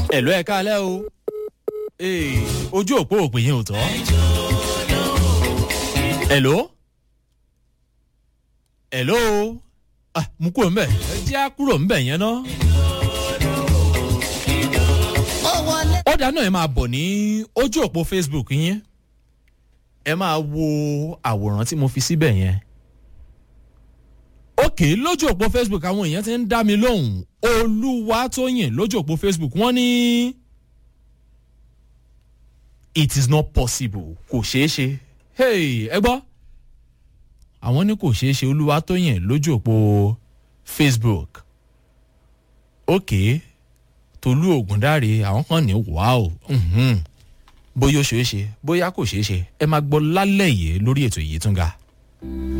ẹ̀lọ́ ẹ̀ka alẹ́ o Ee, ojú òpó òpè yẹn ò tọ́. ẹ̀lọ́ ẹ̀lọ́ ah mú kúrò ńbẹ̀ ẹ jẹ́ á kúrò ńbẹ̀ yẹn ná. ó dáná ẹ máa bọ̀ ní ojú òpó facebook yẹn ẹ máa wo àwòrán tí mo fi síbẹ̀ yẹn òkè lójú òpó facebook àwọn èèyàn ti ń dá mi lóhùn olúwa tó yìn lójú òpó facebook wọ́n ní it is not possible kò ṣeé ṣe hey ẹ gbọ́ àwọn ní kò ṣeé ṣe olúwa tó yìn lójú òpó facebook òkè tolú ògùndàrè àwọn kan ní wàá bóyá ó ṣeé ṣe bóyá kò ṣeé ṣe ẹ máa gbọ́ lálẹ́ yìí lórí ètò yìí tún ga.